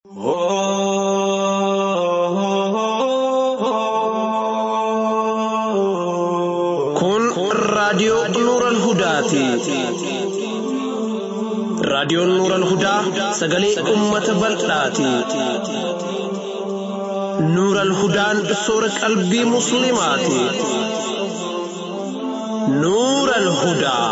Kun raadiyoo Nuural Hudaati. Raadiyoon Nuural Hudaa sagalee uummata bal'aati. Nuural Hudaan soora qalbii Musliimaati. Nuural Hudaa.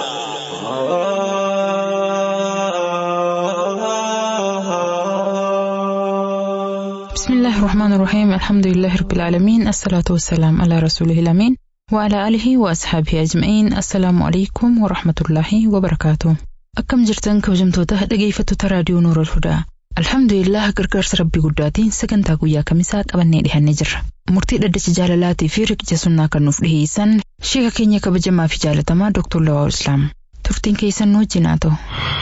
بسم الله الرحمن الرحيم الحمد لله رب العالمين الصلاة والسلام على رسوله الأمين وعلى آله وأصحابه أجمعين السلام عليكم ورحمة الله وبركاته أكم جرتن كوجمتوتا dhaggeeffattoota raadiyoo Nuurul Hudaa Alhamdulillah gargaarsa rabbii guddaatiin sagantaa guyyaa kamisaa qabannee dhihannee jirra. Murtii dhaddacha jaalalaatii fi riqicha sunnaa kan nuuf dhiheessan sheeka keenya kabajamaa fi jaalatamaa Dr. Lawaa Islaam. Turtiin keessan nu wajjin haa ta'u.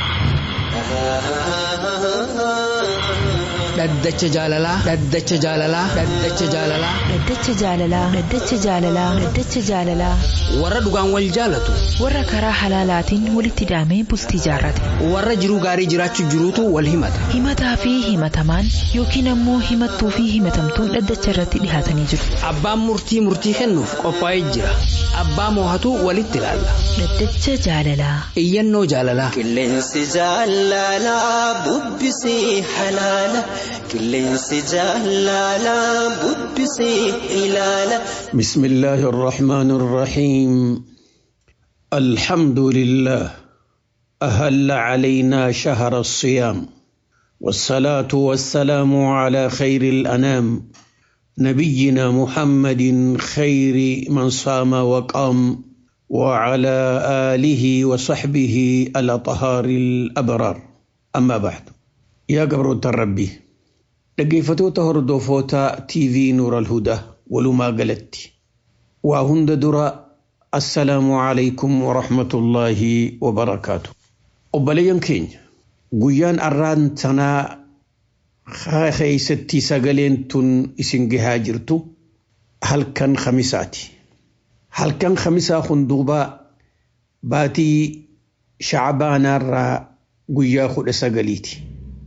Dhaddacha jaalalaa. Dhaddacha jaalalaa. Dhaddacha jaalalaa. Dhaddacha jaalalaa. Dhaddacha jaalalaa. Dhaddacha jaalalaa. Warra dhugaan wal jaalatu. Warra karaa halaalaatiin walitti hidhamee bultii jaarrate. Warra jiruu gaarii jiraachuu jiruutu wal himata. Himataa fi himatamaan yookiin ammoo himattuu fi himatamtuun dhaddacha irratti dhihaatanii jiru. Abbaan murtii murtii kennuuf qophaa'ee jira. Abbaa moohatu walitti ilaalla. Dhaddacha jaalalaa. Iyyannoo jaalalaa. Qilleensi jaalalaa bubbisii halaala. Qilleensi jaalalaa bubbisii ilaala. بسم الله الرحمن الرحيم الحمد لله أهل علينا شهر الصيام والصلاة والسلام على خير الأنام نبينا محمد خير من صام وقام وعلى آله وصحبه الأطهار الأبرار أما بعد يا قبر الربي dhaggeeffatoota hordofootaa TV Nuur al-Hudaa walumaa galatti waa hunda dura assalaamu alaykum wa rahmatullaahi wa barakaatu. Obboleeyyan keenya guyyaan arraan tanaa keessatti sagaleen tun isin gahaa jirtu halkan khamisaati. Halkan khamisaa hunduubaa baatii shacbaanaarraa guyyaa kudha sagaliiti.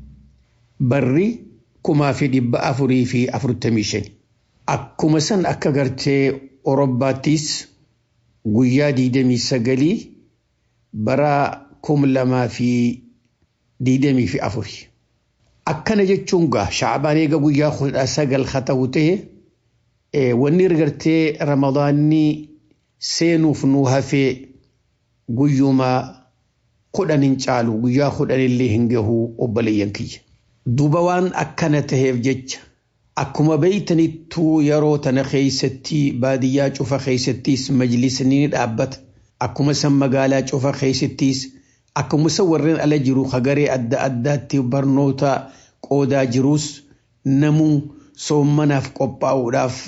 Barri kumaa fi dhibba afurii fi afurtamii shani. Akkuma san akka gartee Orobaattis guyyaa diidamii sagalii bara kum lamaa fi diidamii fi afurii. Akkana jechuun gaa shacbaan eega guyyaa kudha sagal haa ta'u ta'e wanni gartee ramadaanni seenuuf nu hafee guyyuma kudhan hin caalu guyyaa kudhan illee hin gahu obboleeyyan kiyya. Duuba waan akkana taheef jecha akkuma beeytanittuu yeroo tana keeysatti baadiyyaa cufa keeysattis majlisni ni dhaabbata. Akkuma san magaalaa cufa keeysattis akkuma san warreen ala jiru hagaree adda addaatti barnoota qoodaa jirus namuu soommanaaf qophaa'uudhaaf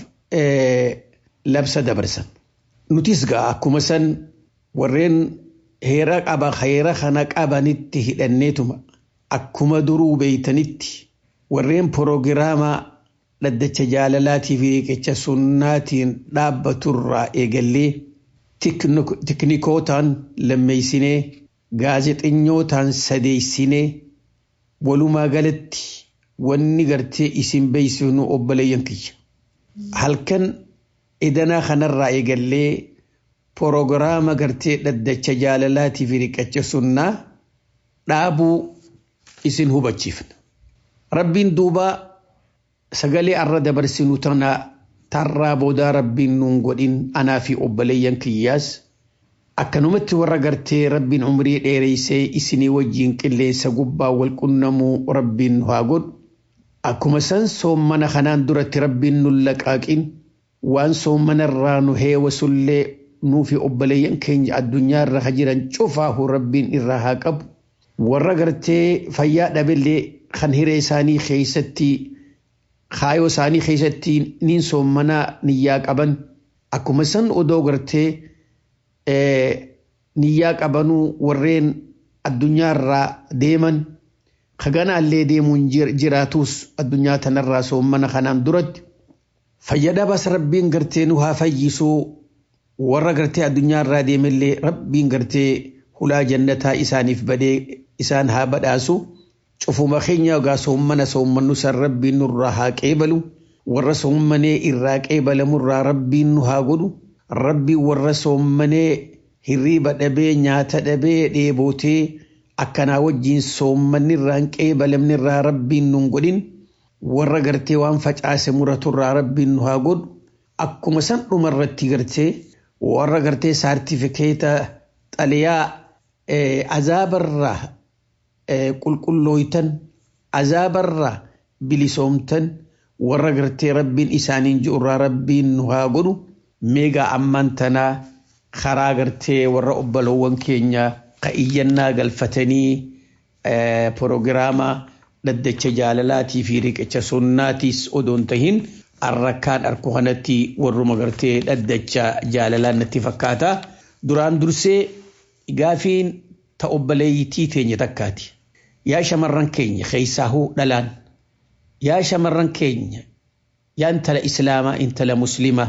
labsa dabarsan. Nutis gaa akkuma san warreen heera qaba heera kana qabanitti hidhanneetuma. akkuma duruu beeytanitti warreen proogiraamaa dhaddacha jaalalaatii fi riqicha sunnaatiin dhaabbaturraa eegallee tiknikootaan lammeeysinee gaazexenyootaan sadeeysinee walumaa galatti wanni gartee isin beeysifnu obboleeyyan kiyya. Halkan idanaa kanarraa eegallee proogiraama gartee dhaddacha jaalalaatii fi riqicha sunnaa dhaabuu isin hubachiifna. Rabbiin duuba sagalee arra dabarsinu tana tarraa boodaa rabbiin nuun godhin anaa fi obboleeyyan kiyyaas akkanumatti warra gartee rabbiin umrii dheereysee isinii wajjiin qilleensa gubbaa wal qunnamuu rabbiin haa godhu. Akkuma san soommana kanaan duratti rabbiin nun laqaaqin waan soommanarraa nu heewasullee nuu fi obboleeyyan keenya addunyaa irra jiran cufaahu rabbiin irraa haa qabu. warra gartee fayyaa dhabillee kan hiree isaanii keessatti kaayoo isaanii keessatti niin soommanaa niyyaa qaban akkuma san odoo gartee niyyaa qabanuu warreen addunyaarraa deeman kaganaallee deemuun jiraatus addunyaa tanarraa soommana kanaan duratti fayyadabaas rabbiin gartee nu haa fayyisuu warra gartee addunyaarraa deemallee rabbiin gartee hulaa jannataa isaaniif badee isaan haa badhaasu cufuma keenya ogaa soommana soommannu san rabbiin nurraa haa qeebalu warra soommanee irraa qeebalamurraa rabbiin nu haa godhu rabbiin warra soommanee hirriiba dhabee nyaata dhabee dheebootee akkanaa wajjiin soommanni irraa hin qeebalamne irraa rabbiin nun godhin warra gartee waan facaase muraturraa rabbiin nu haa godhu akkuma san dhuma irratti gartee warra gartee saartifikeeta xaliyaa azaabarraa qulqullooytan azaabarraa bilisoomtan warra gartee rabbiin isaaniin ji'urraa rabbiin nu haa godhu meegaa ammaan tanaa karaa gartee warra obboloowwan keenya ka iyyannaa galfatanii proogiraama dhaddacha jaalalaatii fi riqicha sunnaatiis odoon tahin arrakkaan arku kanatti warruma gartee dhaddacha jaalalaa natti fakkaata duraan dursee gaafiin ta obboleeyyitii teenya takkaati yaa shamarran keenya keessaahuu dhalaan yaa shamarran keenya yaa intala islaamaa intala muslimaa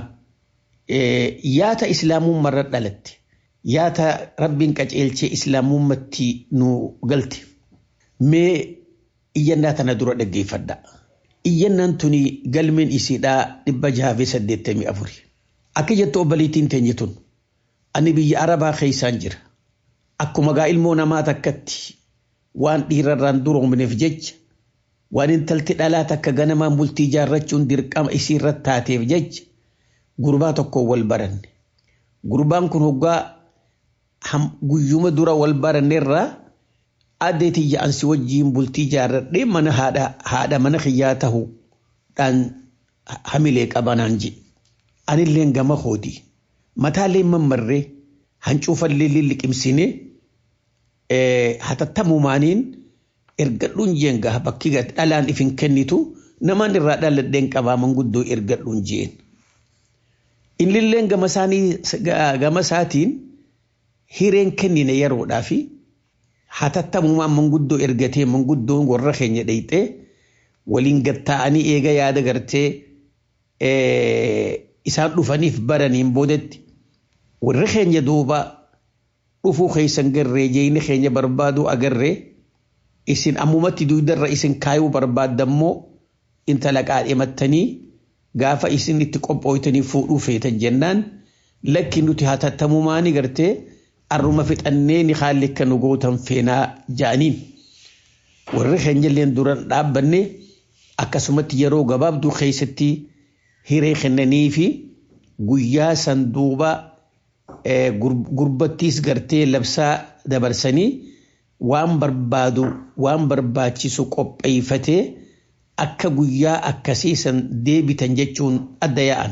yaa ta islaamummarra dhalatte yaa ta rabbiin qaceelchee islaamummatti nu galte mee iyyannaa tana dura dhaggeeffadha. Iyyannaan tuni galmeen isiidhaa dhibba jaha fi saddeettamii afuri. Akka jettu obboleettiin teenya tun ani biyya arabaa keessaan jira. Akkuma gaa ilmoo namaa takkatti waan dhiirarraan duroomneef jecha waan intalti dhalaa takka ganamaan bultii ijaarrachuun dirqama isiirratti taateef jecha gurbaa tokko wal baranne. Gurbaan kun hoggaa guyyuma dura wal baranneerraa addeetii ja'ansi wajjiin bultii ijaarradhee mana haadha mana kiyyaa ta'uudhaan hamilee qabanaan jedhe. Anilleen gama kooti. Mataallee mammarree hancuufallee lilliqimsinee hatattamumaaniin ergadhuun jeenga bakki dhalaan ifin kennitu namaan irraa dhaladheen qabaa manguddoo ergadhuun jeen. Innilleen gama isaanii gama isaatiin hireen kennine yeroodhaa fi hatattamumaan manguddoo ergatee manguddoon warra keenya dheyxee waliin gatta'anii eega yaada gartee isaan dhufaniif baraniin boodetti warri keenya duuba dhufuu keessan garree jeeyni keenya barbaadu agarree isin ammumatti duudarra isin kaayuu barbaadammoo intala qaadhimattanii gaafa isin itti qophooytanii fuudhuu feetan jennaan lakki nuti hatattamumaani gartee arruma fixannee ni haalli akka nu gootan feenaa ja'aniin warri keenyalleen duran dhaabbanne akkasumatti yeroo gabaabduu keessatti hiree kennanii fi guyyaa san duuba gurbattiis gartee labsaa dabarsanii waan barbaadu waan barbaachisu qopheeffatee akka guyyaa akkasii san deebitan jechuun adda yaa'an.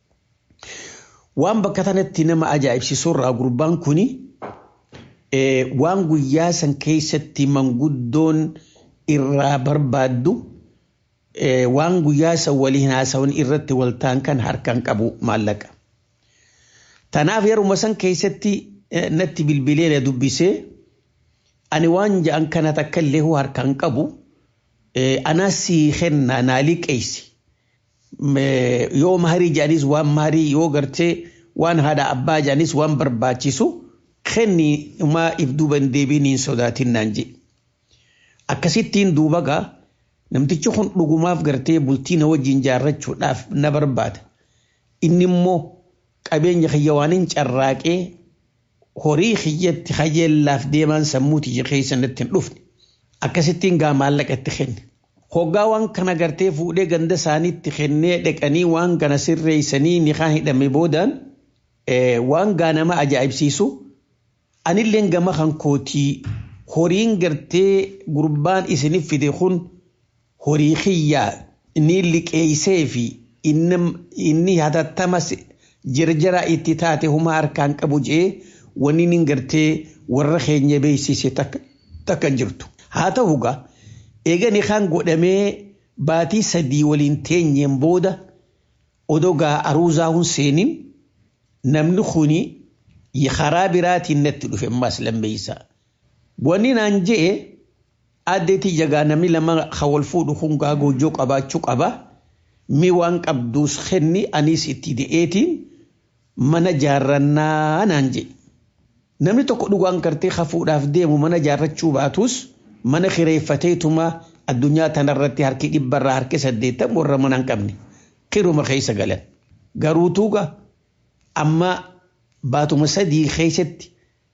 Waan bakka tanatti nama ajaa'ibsiisurraa gurbaan kuni waan guyyaa san keessatti manguddoon irraa barbaaddu waan guyyaa san waliin haasawan irratti waltaan kan harkaan qabu maallaqa. Tanaaf yeruma san keessatti natti bilbilee na dubbisee ani waan ja'an kana takka illee harkaan qabu anaas kenna naa liqeessi. yoo maharii jedhanis waan maharii yoo gartee waan haadha abbaa jedhanis waan barbaachisu kenni maa if duuba hin deebiin hin sodaatin naan jedhe. Akkasittiin duuba gaa namtichi kun dhugumaaf gartee bultii na wajjin jaarrachuudhaaf na barbaada. Inni immoo qabeenya kiyya waan hin carraaqee horii kiyyatti kajeellaaf deemaan sammuuti keessa natti hin dhufne. Akkasittiin gaa maallaqa itti kenne. hoggaa waan kana gartee fuudhee ganda isaaniitti kennee dhaqanii waan kana sirreessanii niqaa hidhame boodaan waan gaa nama ajaa'ibsiisu anilleen gama kan kootii horiin gartee gurbaan isiniif fide kun horii kiyyaa inni liqeessee fi inni hatattamas jirjara itti taate huma harkaan qabu jee wanni inni gartee warra keenya beeksise takka jirtu haa ta'u gaa. eegani kan godhamee baatii sadii waliin teenyeen booda odoo gaa aruuzaa hun seenin namni kuni karaa biraatiin natti dhufe ammaas lammeeysa. Wanni naan je'e addeetii jagaa namni lama wal fuudhu kun gaa goojoo qabaachuu qaba. Mi waan qabduus kenni anis itti de'eetiin mana jaarrannaa naan je'e. Namni tokko dhugaan kartee hafuudhaaf deemu mana jaarrachuu baatus mana kireeffateetuma addunyaa tanarratti harki dhibbarraa harki saddeettan warra mana hin qabne kiruma keessa galan. Garuutuuga amma baatuma sadii keessatti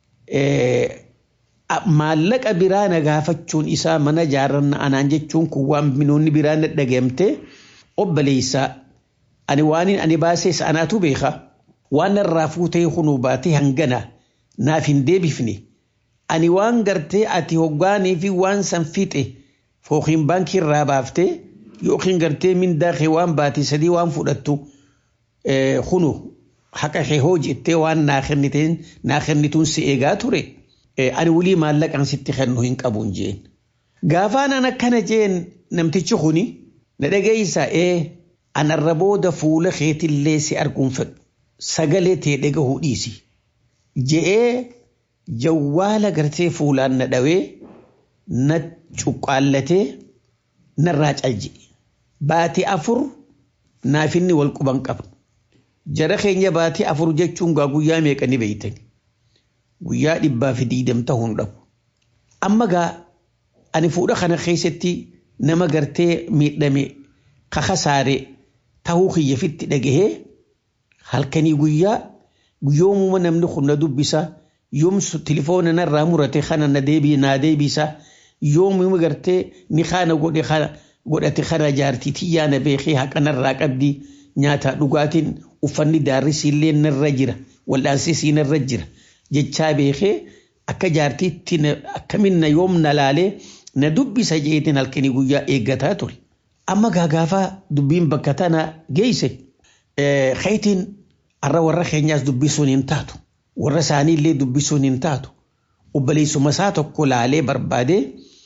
maallaqa biraa na gaafachuun isaa mana jaarranna anaan jechuun kun waan minoonni biraa na dhageemte obboleessaa ani waan ani baasees anaatu beeka waan narraa fuutee kunuu baatee hangana naaf hin deebifne ani waan gartee ati hoggaanii fi waan san fixe fookiin baankii irraa baaftee yookiin gartee mindaa kee waan baate sadii waan fudhattu kunu haqa kee hoo jettee waan naa kenniteen naa kennituun si eegaa ture. ani wulii maallaqaan sitti kennu hin qabuun jeen. Gaafaan an akkana jeen namtichi kuni na dhageeysa ee anarra booda fuula keetillee si arguun fedhu sagalee tee dhagahuu dhiisi. Je'ee jawwaala gartee fuulaan na dhawee na cuqqaallatee narraa calje. Baatii afur naafinni wal quban qaba. Jara keenya baatii afur jechuun gaa guyyaa meeqa ni beeytani. guyyaa dhibbaa fi diidam ta'uun dhabu. Amma gaa ani fuudha kana keessatti nama gartee miidhame kakasaare tahuu kiyyafitti dhagahee halkanii guyyaa guyyoomuma namni kun na dubbisa yoomsu tilifoona narraa murate kana na deebii naa deebisa yoomuma gartee ni kaana godhe kana godhate kana jaartii tiyyaa na beekee haqa narraa qabdi nyaata dhugaatiin uffanni daarrisiillee narra jira wal'aansisii narra jira. jechaa beekee akka jaartiitti akkamiin na yoom na laalee na dubbisa jeetiin halkanii guyyaa eeggataa ture. Amma gaagaafaa dubbiin bakka tana geesse keetiin har'a warra keenyaas dubbisuun hin taatu. Warra isaaniillee dubbisuun hin taatu. Obboleessuma isaa tokko laalee barbaadee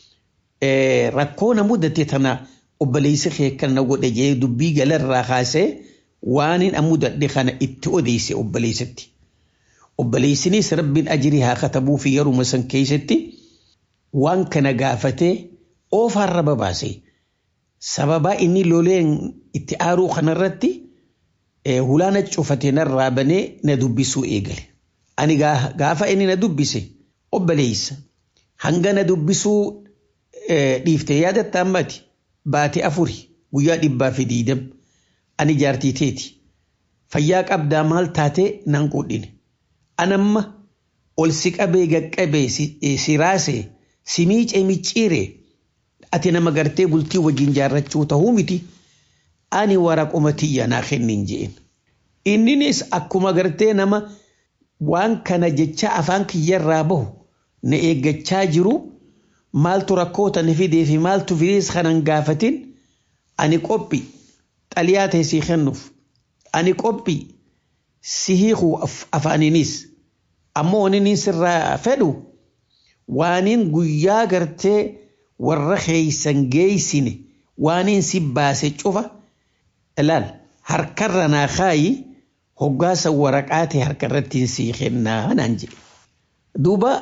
rakkoo na mudate tana obboleessi kee kana godhe jee dubbii galarraa kaasee waan hin mudadhe kana itti odeesse obboleessatti. obboleessinis rabbiin ajirii haa katabuu fi yeruma san keessatti waan kana gaafatee oofaarra babaase sababaa inni loleen itti aaruu kanarratti hulaana cufatee narraa banee na dubbisuu eegale. Ani gaafa inni na dubbise obboleessa hanga na dubbisuu dhiiftee yaadatta ammati baate afuri guyyaa dhibbaa fi diidam ani jaartii teeti fayyaa qabdaa maal taatee nan quudhine. anamma ol si qabee gaqqabee si raasee si miicee micciiree ati nama gartee bultii wajjin jaarrachuu ta'uu miti ani waraquma tiyya naa kennin jeen. Inninis akkuma gartee nama waan kana jecha afaan kiyyarraa bahu na eeggachaa jiru maaltu rakkoota na fidee fi maaltu fidees kanan gaafatin ani qophi xaliyaa ta'e sii kennuuf ani qophi si hiikuu afaaninis ammoo inni sirraa fedhu waaniin guyyaa gartee warra keeysan geeysine waaniin si baase cufa ilaal harkarra naa kaayi hoggaasa waraqaate harkarrattiin sii kennaa naan jedhe. Duuba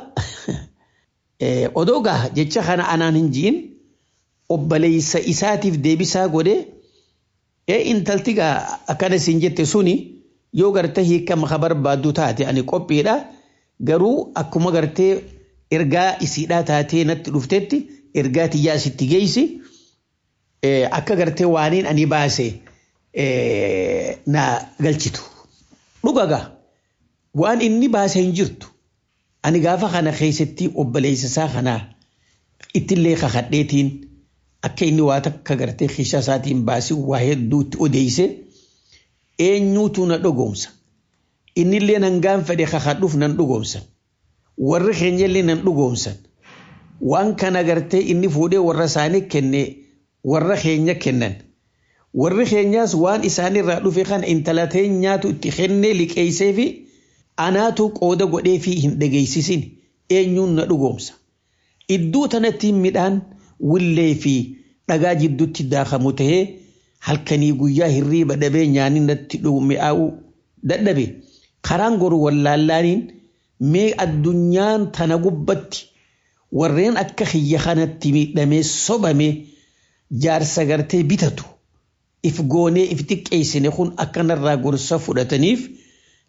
odoo gaa jecha kana anaan hin jiin obboleeysa isaatiif deebisaa godhee ee intalti gaa akkana siin jette suni yoo gartee hiikama ka barbaaddu taate ani qophiidha garuu akkuma gartee ergaa isiidhaa taatee natti dhuftetti ergaa tiyyaa sitti geessi akka gartee waaniin ani baase na galchitu. Dhugagaa waan inni baase hin jirtu ani gaafa kana keessatti obboleessa isaa kanaa ittillee kakadheetiin akka inni waa takka gartee keessa isaatiin baasii waa hedduutti odeeyse. eenyuutu na dhugoomsa innillee nan gaanfadhe kakadhuuf nan dhugoomsan warri keenyallee nan dhugoomsan waan kana gartee inni fuudhee warra isaanii kenne warra keenya kennan warri keenyaas waan isaanirraa dhufe kana intala nyaatu itti kennee liqeessee fi anaatu qooda godhee fi hin dhageessisin eenyuun na dhugoomsa iddoo tanatti midhaan willee fi dhagaa jidduutti daakamu tahee halkanii guyyaa hirriiba dhabee nyaanni natti mi'aawu dadhabe karaan goru wallaallaaniin mee addunyaan tana gubbatti warreen akka kiyya kanatti miidhamee sobame jaarsa gartee bitatu if goonee if xiqqeessine kun akkanarraa gorsa fudhataniif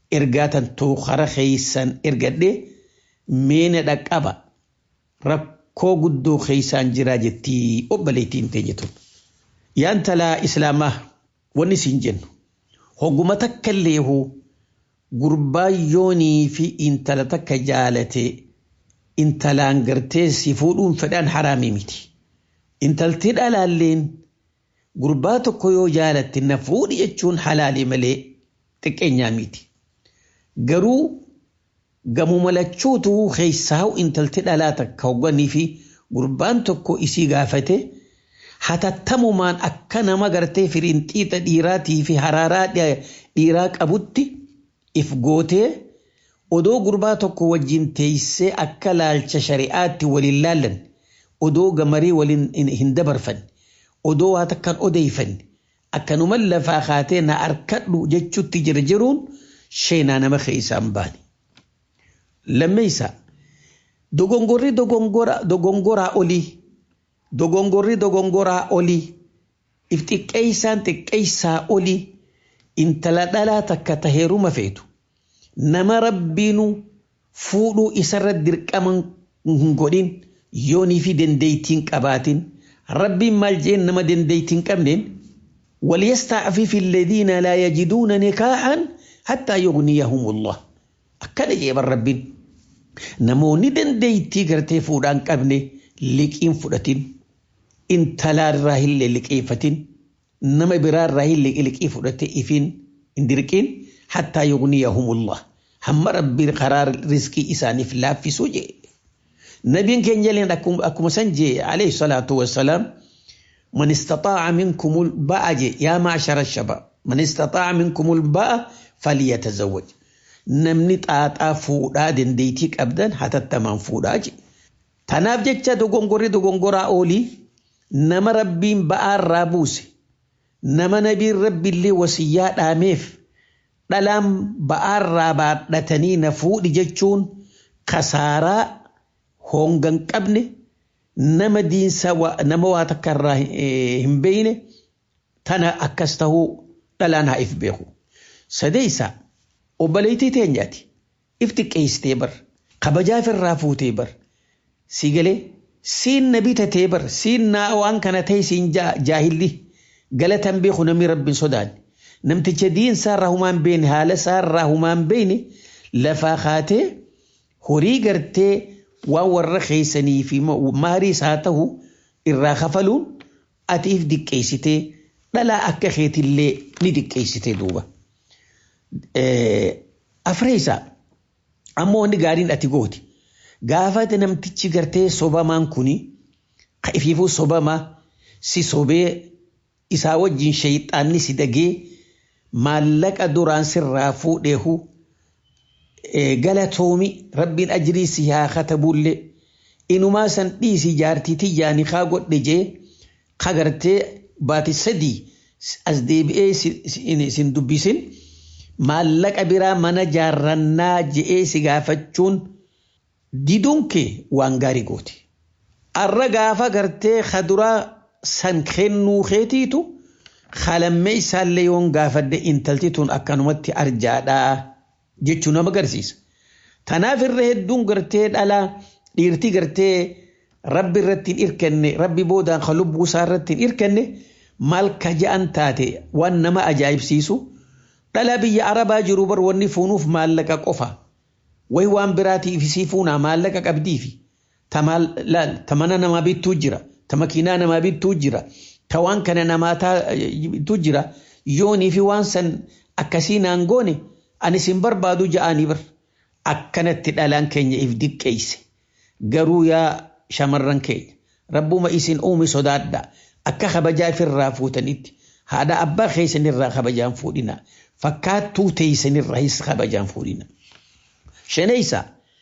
ergaatan too kara keeysan ergadhe meena dhaqqaba rakkoo guddoo keeysaan jiraa jettii obboleettiin teenya tun. Yaa intalaa islaamaa wanni siin jennu hogguma takka illeehuu gurbaa yoonii fi intala takka jaalate intalaan gartee si fuudhuun fedhaan haraamii miti. Intalti dhalaalleen gurbaa tokko yoo jaalatte na fuudhi jechuun halaalii malee xiqqeenyaa miti. Garuu gamuma lachuutu keessaa'u intalti dhalaa takka hogganii fi gurbaan tokko isii gaafate hatattamumaan akka nama gartee firinxiixa dhiiraatii fi haraaraa dhiiraa qabutti if gootee odoo gurbaa tokko wajjin teessee akka laalcha shari'aatti waliin laallan odoo gamarii waliin hin dabarfan odoo waa takkan odeeyfanne akkanuman lafaa kaatee na arkadhu jechutti jirjiruun sheenaa nama keessaan baane. Lammeessa dogongorri dogongoraa olii dogongorri dogongoraa olii if xiqqeessaan xiqqeessaa olii intala dhalaa takka taheeruma feetu nama rabbiinu fuudhuu isarra dirqaman hin godhin yoonii fi dandeettiin qabaatin rabbiin maal jeen nama dandeettiin qabneen وليستعفف الذين لا يجدون نكاحا حتى يغنيهم الله akkana jee rabbiin namoonni dandeettii gartee fuudhaan qabne liqiin fudhatin intalaarraa hin liqeeffatin nama biraarraa hin liqii fudhate ifiin hin dirqiin hattaa yugniyahumullah hamma rabbiin karaa riskii isaaniif laaffisuu jee nabiin keenya leen akkuma san jee alayhi salaatu wassalaam man istaxaaca minkumul ba'a jee yaa maashara shabab man istaxaaca minkumul ba'a falyatazawwaj namni xaaxaa fuudhaa dandeettii qabdan hatattamaan fuudhaa je. Tanaaf jecha dogongorri dogongoraa oolii nama rabbiin ba'aarraa buuse nama nabiin rabbiillee wasiyyaa dhaameef dhalaan ba'aarraa baadhatanii na fuudhi jechuun kasaaraa hongan qabne nama diinsa nama waa takkarraa hin beeyne tana akkas tahuu dhalaan haa if beeku. Sadeessaa obboleettii teenyaati if xiqqeessitee bar kabajaaf irraa fuutee bar si galee siin na bitatee bar siin naa waan kana ta'e siin jaahilli galatan beeku namni rabbiin sodaanne namticha diinsaa irraa humaan beene haala isaa irraa humaan beene lafaa kaatee horii gartee waan warra keessanii fi maarii isaa ta'u irraa kafaluun ati if xiqqeessitee dhalaa akka keetillee ni xiqqeessitee duuba. Afreessaa ammoo wanni gaariin ati gooti. Gaafate namtichi gartee sobamaan kuni ka ifiifuu sobamaa si sobee isaa wajjin shayxaanni si dagee maallaqa duraan sirraa fuudheehu galatoomi rabbiin ajrii si haa katabullee inumaa san dhiisi jaartii tiyyaanii kaa godhe jee ka gartee baati sadii as deebi'ee sin dubbisin. maallaqa biraa mana jaarrannaa je'ee si gaafachuun diduun kee waan gaarii gooti. Arra gaafa gartee kaduraa san kennuu keetiitu kalammee isaallee yoon gaafadde intalti tun akkanumatti arjaadhaa jechuu nama agarsiisa. Tanaaf irra hedduun gartee dhalaa dhiirtii gartee rabbi irratti hin hirkanne rabbi boodaan kan lubbuu isaa irratti hin hirkanne maal ka ja'an taate waan nama ajaa'ibsiisu. dhala biyya arabaa jiru bar wanni fuunuuf maallaqa qofa way waan biraatiif isii fuunaa maallaqa qabdiifi ta mana namaa bittuu jira ta makiinaa namaa bittuu jira ta waan kana namaa bittuu jira yoonii fi waan san akkasii naan goone ani sin barbaadu ja'anii bar akkanatti dhalaan keenya if diqqeeyse garuu yaa shamarran keenya rabbuma isin uume sodaadha akka kabajaa ifirraa fuutanitti haadha abbaa keessanirraa kabajaan fuudhina fakkaattuu teessanirraas kabajaan fuudhina. Shanaysa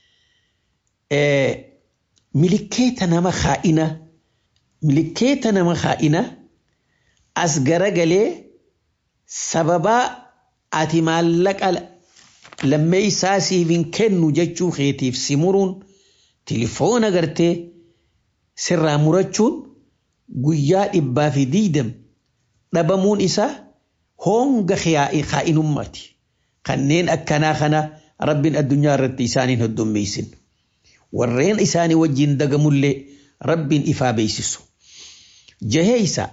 milikkeeta nama haa'ina milikkeeta nama haa'ina as garagalee sababaa ati maallaqa lammee isaa siif hin kennu jechuu keetiif si muruun tilifoona gartee sirraa murachuun guyyaa dhibbaa fi diidam dhabamuun isaa honga kaa'inummaati. Kanneen akkanaa kana rabbiin addunyaa irratti isaaniin heddummeessin. Warreen isaanii wajjin dagamullee rabbiin ifaa beeysisu. Jaheeysa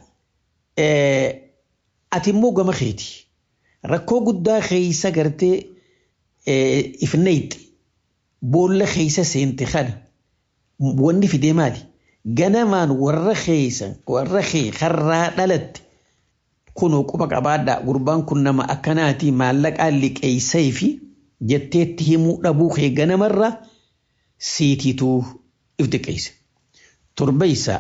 ati immoo gama keeti rakkoo guddaa keeysa gartee ifneeyti boolla keeysa seente kana wanni fidee maali? Ganamaan warra keeysa warra kee karraa dhalatte kunoo quba qabaadhaa gurbaan kun nama akkanaatii maallaqaan liqeeysee fi jetteetti himuu dhabuu kee ganamarraa siitiituu if diqeeyse. Torbeeysa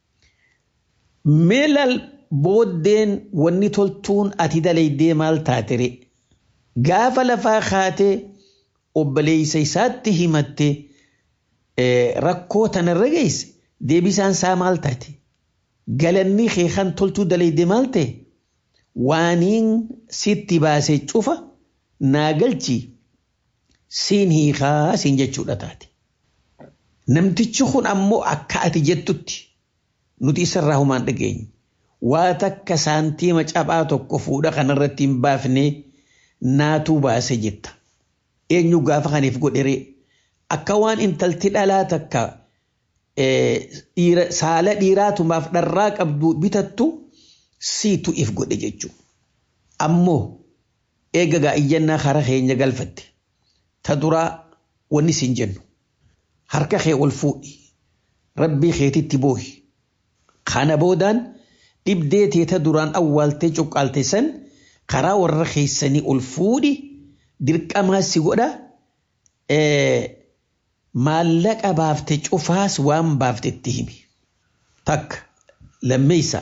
meelal booddeen wanni toltuun ati dalaydee maal taatere gaafa lafaa kaatee obboleeysa isaatti himatte rakkoo tanarra geesse deebisaan isaa maal taate galanni kee kan toltuu dalaydee maal ta'e waaniin sitti baase cufa naa galchi siin hiikaa siin jechuudha taate. Namtichi kun ammoo akka ati jettutti nuti isarraa humaan dhageenye. Waa takka saantiima cabaa tokko fuudha kanarratti hin baafne naatuu baase jetta. Eenyu gaafa kaniif godheree akka waan intalti dhalaa takka saala dhiiraatumaaf dharraa qabdu bitattu siitu if godhe jechuudha. Ammoo eegagaa iyyannaa karaa keenya galfatte ta duraa wanni siin jennu harka kee ol fuudhi rabbii keetitti boohi kana boodaan dhibdee teeta duraan awwaaltee cuqqaalte san karaa warra keessanii ol fuudhi dirqamaa si godha maallaqa baafte cufaas waan baaftetti himi takka lammeeysa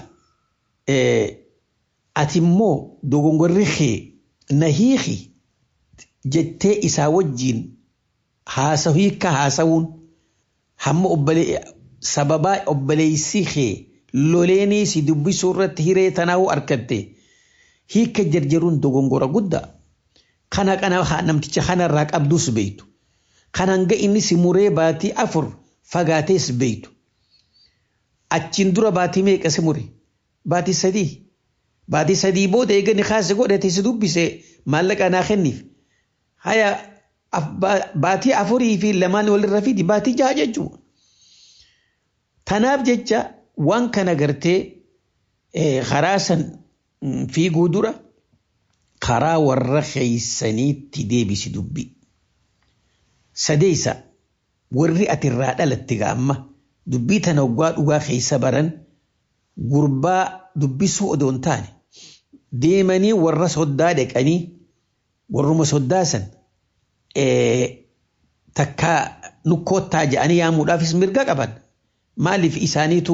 ati immoo dogongorri kee na hiiki jettee isaa wajjiin haasa hiikka haasawuun hamma obbolee sababaa obboleessi kee loleenii si dubbisuu irratti hiree tanaa'uu argatte hiikka jarjaruun dogongora guddaa kana kana namticha kanarraa qabdus beeytu kan hanga inni si muree baatii afur fagaatees beeytu achiin dura baatii meeqa si mure baatii sadii baatii sadii booda eegani kaase godhate si dubbise maallaqa naa kenniif haya baatii afurii fi lamaan walirra fidi baatii jaha jechuudha. Tanaaf jecha waan kana gartee karaa san fiiguu dura karaa warra keeysaniitti deebisi dubbi. Sadeessa warri ati irraa dhalatte gaamma dubbii tana waggaa dhugaa keessa baran gurbaa dubbisuu odoo hin taane deemanii warra soddaa dhaqanii warruma soddaa san takka nukkoottaa jedhanii yaamuudhaafis mirga qaban maaliif isaaniitu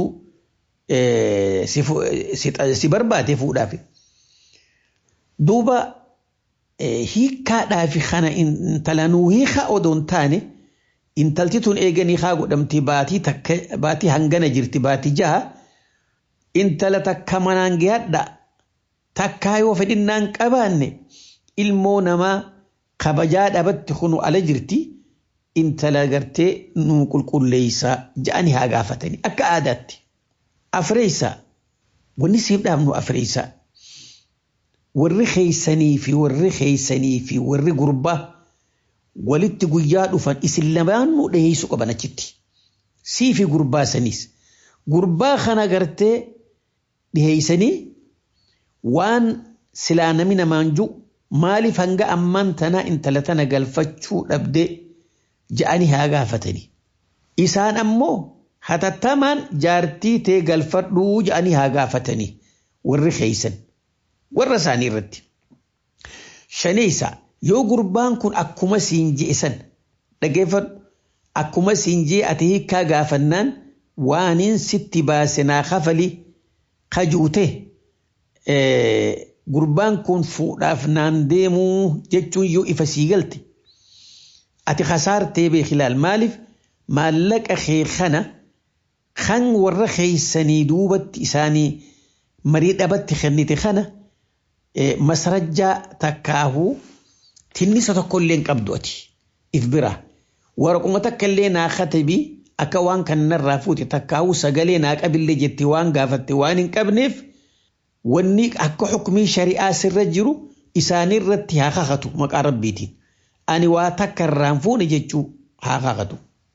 si barbaade fuudhaaf. Duuba hiikkaadhaaf kana intalanuu hiika odoo hin taane intalti tun eeganii haa godhamti baatii takka baatii hangana jirti baatii jaha intala takka manaan gahadha takkaa yoo fedhinnaan qabaanne ilmoo namaa kabajaa dhabatti kunu ala jirti intala gartee nu qulqulleeysaa ja'anii haa gaafatanii akka aadaatti. Afreessaa wanni siif dhaabnu afreessaa warri keeysanii fi warri keeysanii fi warri gurbaa walitti guyyaa dhufan isin lamaanuu dhiheessu qaban achitti. Sii fi gurbaa saniis gurbaa kana gartee dhiheeysanii waan silaa nami namaan jiru maaliif hanga ammaan tana intala tana galfachuu dhabde ja'anii haa gaafatanii. Isaan ammoo hatattamaan jaartii tee galfadhuu ja'anii haa gaafatanii warri keeysan warra isaanii irratti. Shaneessa yoo gurbaan kun akkuma siin je'e san dhageeffadhu akkuma siin je'e ati hiikkaa gaafannaan waaniin sitti baase naa kafali kajuute gurbaan kun fuudhaaf naan deemuu jechuun yoo ifa sii galte ati kasaartee beekilaal maaliif maallaqa kee kana kan warra keeysanii duubatti isaanii marii dhabatti kennite kana masarajjaa takkaahuu tinnisa tokkollee hin qabdu ati if bira waraquma takkallee naa katabii akka waan kanarraa fuute takkaahuu sagalee naa qabillee jetti waan gaafatte waan hin qabneef wanni akka xukumii shari'aa sirra jiru isaaniirratti haa kakatu maqaa rabbiitiin ani waa takka irraan fuune jechuu haa kakatu.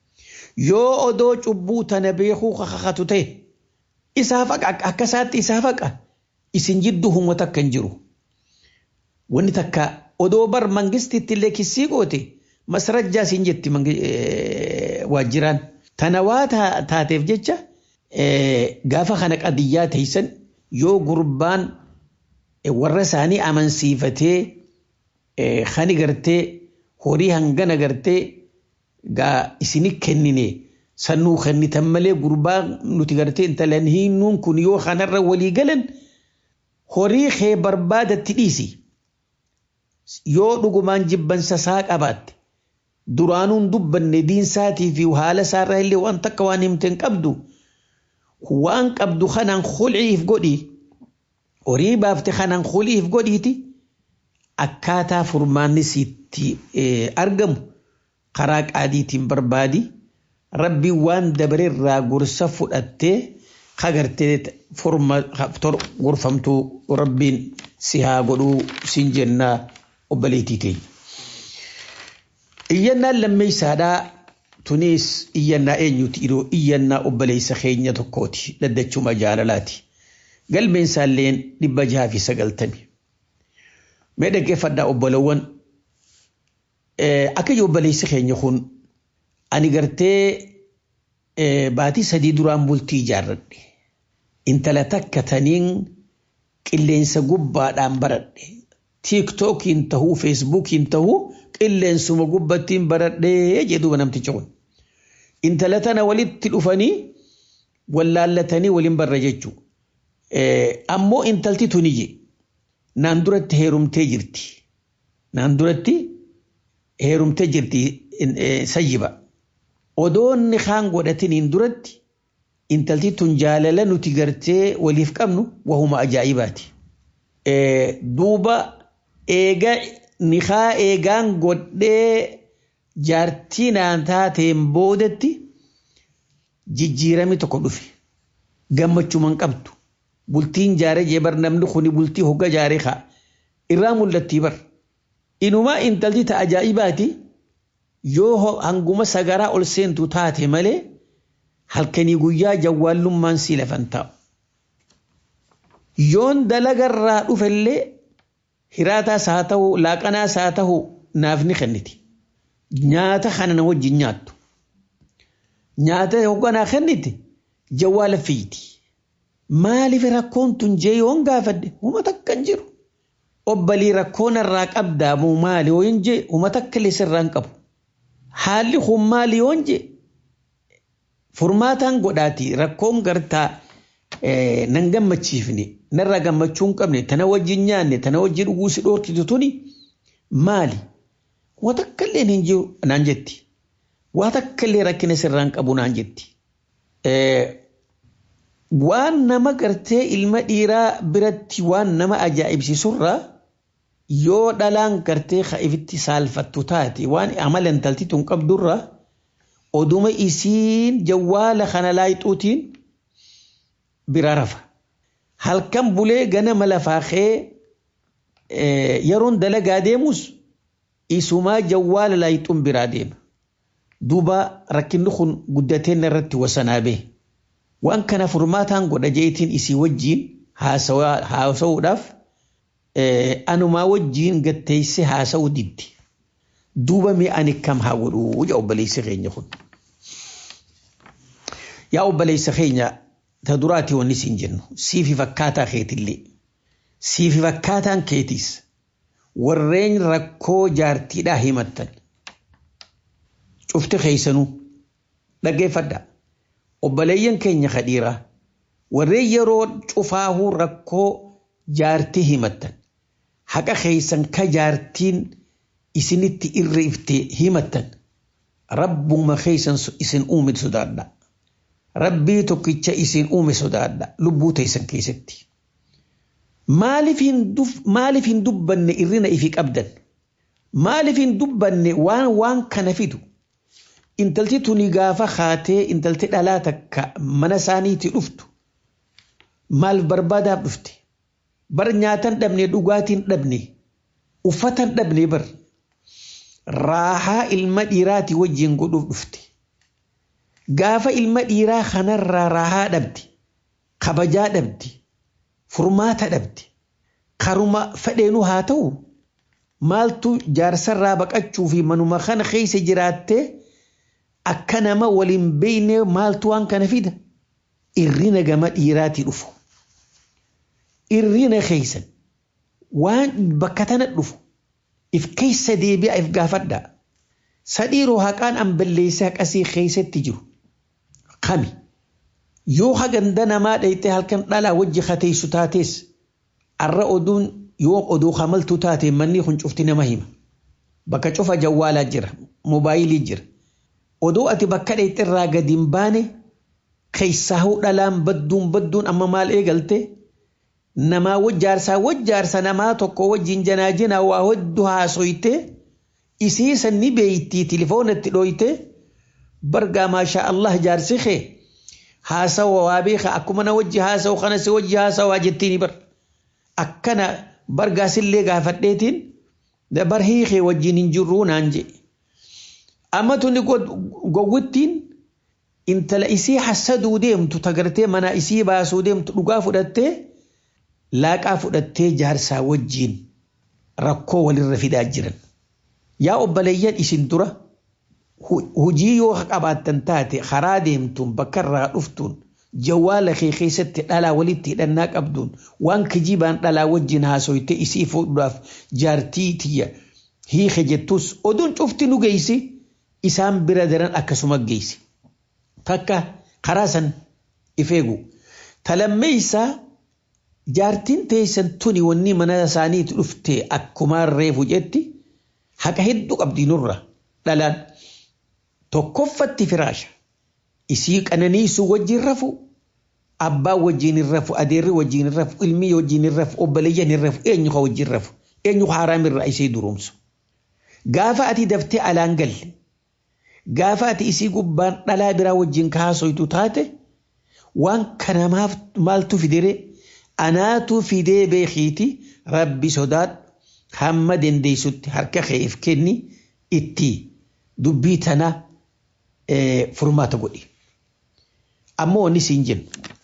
yoo odoo cubbuu tana beekuu kakakatu ta'e isaaf akkasaatti isaaf haqa isin jidduu humna takka hin jiru. Wanni takka odoo bar mangistitti illee kissii goote masarajjaa isin jetti waajjiraan. Tana waa taateef jecha gaafa kana qadiyyaa teessan yoo gurbaan warra isaanii amansiifatee kan gartee horii hangana gartee gaa isini kennine sannuu kennitan malee gurbaa nuti gartee intalan hinnuun kun yoo kanarra walii galan horii kee barbaadatti dhiisi. Yoo dhugumaan jibbansa isaa qabaatte duraanuun dubbanne diinsaatii fi haala isaarraa illee waan takka waan himte hin qabdu waan qabdu kanaan khulciif godhi horii baafte kanaan khulciif godhiiti akkaataa furmaanni sitti argamu karaa qaadiitiin barbaadi rabbiin waan dabareerraa gorsa fudhattee kagartee gorfamtuu rabbiin si haa godhuu siin jennaa obboleettii teenya. Iyyannaan lammeessaadhaa tunis iyyannaa eenyuti yeroo iyyannaa obboleessa keenya tokkooti daddachuma jaalalaati. Galmeensaalleen dhibba jaha fi sagaltami. Mee dhaggeeffadhaa obbolowwan akka obboleessi keenya kun ani gartee baatii sadii duraan bultii ijaarradhe. Intala takka taniin qilleensa gubbaadhaan baradhe. Tiiktookiin tahuu, feesbuukiin tahuu qilleensuma gubbattiin baradhee jedhuuba namtichi kun. Intala tana walitti dhufanii wallaallatanii waliin barra jechuu. Ammoo intalti tuniyye naan duratti heerumtee jirti. Naan duratti heerumtee jirti sayyiba. Odoonni kaan godhatiniin duratti intalti tun jaalala nuti gartee waliif qabnu wahuma ajaa'ibaati. Duuba eega nikaa eegaan godhee jaartii naan taateen boodatti jijjiirami tokko dhufe. Gammachuman qabdu. Bultiin jaaree jeebar namni kuni bultii hogga jaaree kaa. Irraa mul'attii bar. Inumaa intalti ta ajaa'ibaati yoo hanguma sagaraa ol seentu taate malee halkanii guyyaa jawwaallummaan si lafan taa'u. Yoon dalagarraa dhufellee hiraataas haa ta'u laaqanaas haa ta'u naaf ni kenniti. Nyaata kana na wajjin nyaattu. Nyaata hogganaa kenniti jawwaala fiiti. Maaliif rakkoon tun jee yoon gaafadde uummata akka hin jiru. Obbalii rakkoon irraa qabdaa moo maali yoo hin jee uummata akka illee sirraa hin qabu. Haalli kun maali yoo hin jee furmaataan godhaati rakkoon gartaa nan gammachiifne narraa gammachuu hin qabne tana wajjin nyaanne tana wajjin dhuguu si dhoorkitu tuni maali waa takka illee hin jiru naan jetti waa takka illee rakkina sirraa hin qabu naan jetti. Waan nama gartee ilma dhiiraa biratti waan nama ajaa'ibsiisurraa yoo dhalaan gartee ifitti saalfattu taate waan amala intalti tun qabdurraa oduma isiin jawwaala kana laayixuutiin bira rafa. Halkan bulee ganama lafaaqee yeroon dalagaa deemus isumaa jawwaala laayixuun biraa deema. Duuba rakkinni kun guddateen irratti wasanaa bee. Waan kana furmaataan godha jeetiin isii wajjiin haasa'uudhaaf anumaa wajjiin gatteessee haasa'uu diddi. Duuba mee ani kam haa godhuu yaa obboleessa keenya kun. Yaa obboleessa keenya ta duraati wanni siin jennu siifi fakkaataa keetillee siifi fakkaataan keetiis warreen rakkoo jaartiidhaa himattan cufti keeysanuu dhaggeeffadhaa. obboleeyyan keenya kadhiiraa warreen yeroo cufaahuu rakkoo jaartii himattan haqa keeysan ka jaartiin isinitti irreefte himattan rabbuma keeysan isin uume sodaadha rabbii tokkicha isin uume sodaadha lubbuu teessan keessatti maaliif hin dubbanne irrina ifi qabdan maaliif hin dubbanne waan waan kana fidu intalti tuni gaafa haatee intalti dhalaa takka mana isaaniitti dhuftu maal barbaadaaf dhufte bar nyaatan dhabne dhugaatiin dhabne uffatan dhabne bar raahaa ilma dhiiraati wajjin godhuuf dhufte gaafa ilma dhiiraa kanarraa raahaa dhabdi kabajaa dhabdi furmaata dhabdi karuma fedheenuu haa ta'u maaltu jaarsarraa baqachuu fi manuma kana keessa jiraattee akka nama waliin beeyne maaltu waan kana fida irrina gama dhiiraatii dhufu irrina keessan waan bakka tana dhufu if keessa deebi'a if gaafadha sadhiiroo haqaan an balleessee haqasii keessatti jiru kami yoo haganda namaa dhayxee halkan dhalaa wajji kateessu taates arra oduun yoo oduu hamaltu taate manni kun cufti nama hima bakka cufa jawwaalaa jira moobaayilii jira oduu ati bakka dhayxe irraa gadi hin baane keessaa hoo dhalaan badduun badduun amma maal eegalte namaa wajjaarsaa wajjaarsa namaa tokko wajjin janaajinaa waa hedduu haasoyte isii sanni beeytii tilifoonatti dhooyte bargaa maashaa Allah jaarsi kee haasawa waa beeka akkuma na wajji haasawu kana si wajji haasawaa jettiini bar akkana bargaasillee gaafadheetiin dabar hiikee wajjin hin jirruu naan je amma tuni gowwittiin intala isii hassaduu deemtu tagartee mana isii baasuu deemtu dhugaa fudhattee laaqaa fudhattee jaarsaa wajjiin rakkoo walirra fidaa jiran. Yaa obboleeyyan isin dura hujii yoo qabaattan taate karaa deemtuun bakka irraa dhuftuun jawwaala kee keessatti dhalaa walitti hidhannaa qabduun waan kijibaan dhalaa wajjin haasoyte isii fuudhuudhaaf jaartii tiyya hiike jettus oduun cufti nu geessi isaan bira daran akkasuma geessi. Takka karaa san ifeegu. Talammeessaa jaartiin teessan tuni wanni mana isaaniitti dhufte akkumaan reefu jetti haqa hedduu qabdi nurra dhalaan tokkoffatti firaasha isii qananiisuu wajjin rafu abbaan wajjin hin rafu adeerri wajjin hin rafu ilmi wajjin hin rafu obboleeyyan hin rafu eenyu ka wajjin rafu eenyu haaraamirraa isii durumsu gaafa ati daftee alaan galle gaafa ati isii gubbaan dhalaa biraa wajjin kaasoytu taate waan kanamaaf maaltu fidere anaatu fidee beekiiti rabbi sodaadhu hamma dandeessutti harka keef kenni itti dubbii tana furmaata godhi. Ammoo wanni siin jennu.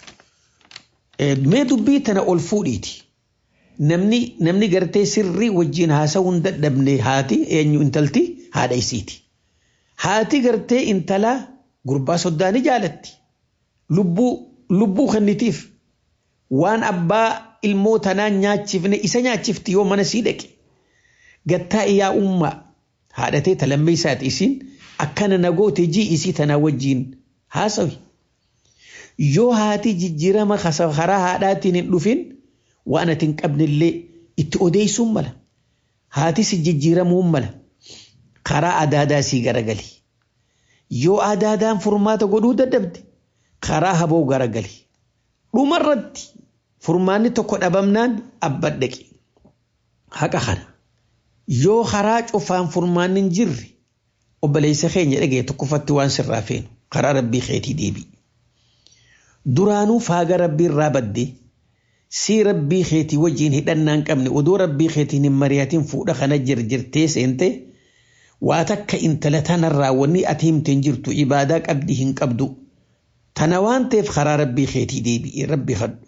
Mee dubbii tana ol fuudhiiti. Namni namni gartee sirrii wajjin haasawuun dadhabne haati eenyu intalti haadha isiiti. Haati gartee intala gurbaa soddaan ni jaalatti. Lubbuu lubbuu kennitiif waan abbaa ilmoo tanaa nyaachifne isa nyaachifti yoo mana sii dhaqe. Gattaa iyyaa ummaa haadhatee talammee isaati isiin akkana nagoote jii isii tanaa wajjiin haasawi. Yoo haati jijjiirama karaa haadhaatiin hin dhufin waan ati hin qabnellee itti odeessuun mala. Haati si jijjiiramuun mala. Karaa adaadaa sii garagali. Yoo adaadaan furmaata godhuu dadhabde karaa haboo garagali. Dhumarratti furmaanni tokko dhabamnaan abban dhaqi. Haqa kana. Yoo karaa cufaan furmaanni hin jirre obboleessa keenya dhagee tokkoffatti waan sirraa feenu karaa rabbii keetii deebi'i. Duraanuu faaga rabbii irraa badde sii rabbii keetii wajjin hidhannaa hin qabne odoo rabbii keetiin hin mari'atiin fuudha kana jirjirtee seente waa takka intala tanarraa wanni ati himte hin jirtu ibaadaa qabdi hin qabdu. Tana waan ta'eef karaa rabbii keetii deebi'i rabbi kadhu.